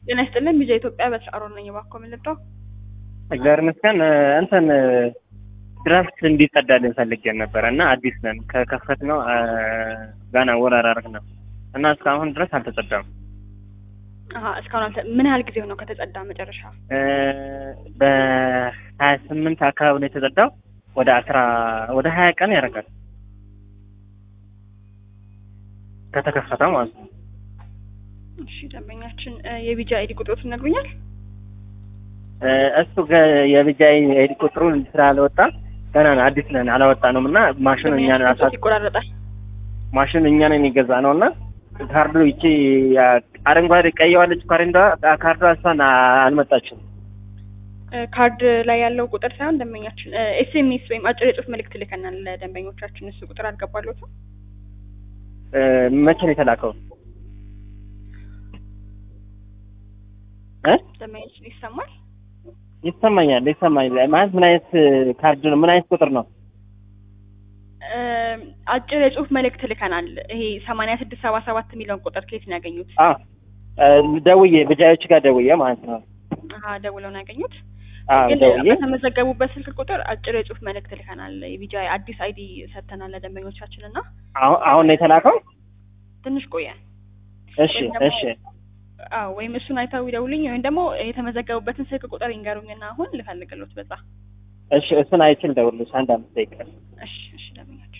ጤና ይስጥልን ቢጃ ኢትዮጵያ በተሻሮ ነኝ። እባክዎ ምን ልርዳው? እግዚአብሔር ይመስገን። እንትን ድራፍት እንዲጸዳልን ፈልገን ነበረ እና አዲስ ነን ከከፈት ነው ገና ወር አራርግ ነው እና እስካሁን ድረስ አልተጸዳም። አሀ እስካሁን አልተ ምን ያህል ጊዜው ነው ከተጸዳ መጨረሻ? በሀያ ስምንት አካባቢ ነው የተጸዳው። ወደ አስራ ወደ ሀያ ቀን ያደርጋል ከተከፈተ ማለት ነው። እሺ ደንበኛችን የቢጃ አይዲ ቁጥሮት ይነግሩኛል? እሱ የቢጃይ አይዲ ቁጥሩን ስላልወጣ ገና ነው አዲስ ነን አላወጣ ነው እና ማሽኑ እኛ ነን አሳ ይቆራረጣል። ማሽኑ እኛ ነን የገዛ ነው እና ካርዱ ይቺ አረንጓዴ ቀይዋለች ካሬንዷ ካርዷ እሷን አልመጣችም። ካርድ ላይ ያለው ቁጥር ሳይሆን ደንበኛችን ኤስኤምኤስ ወይም አጭር የጽሁፍ መልእክት ልከናል ለደንበኞቻችን። እሱ ቁጥር አልገባለትም። መቼ ነው የተላከው? እ ደንበኛችን ይሰማል? ይሰማኛል ይሰማኛል። ማለት ምን አይነት ካርድ ነው? ምን አይነት ቁጥር ነው? አጭር የጽሁፍ መልእክት ልከናል። ይሄ ሰማንያ ስድስት ሰባ ሰባት የሚለውን ቁጥር ከየት ነው ያገኙት? አዎ ደውዬ ብጃዮች ጋር ደውዬ ማለት ነው። አሀ ደውለው ነው ያገኙት። አዎ ግን ደውዬ በተመዘገቡበት ስልክ ቁጥር አጭር የጽሁፍ መልእክት ልከናል። የቢጃ አዲስ አይዲ ሰጥተናል ለደንበኞቻችን እና አሁን አሁን ነው የተላከው? ትንሽ ቆየ። እሺ ወይም ደግሞ- እሺ አዎ ወይም እሱን አይተው ይደውልኝ ወይም ደግሞ የተመዘገቡበትን ስልክ ቁጥር ይንገሩኝና አሁን ልፈልግሎት በዛ። እሺ እሱን አይችል ደውልልሽ አንድ አምስት ደቂቃ እሺ እሺ ደንበኛችን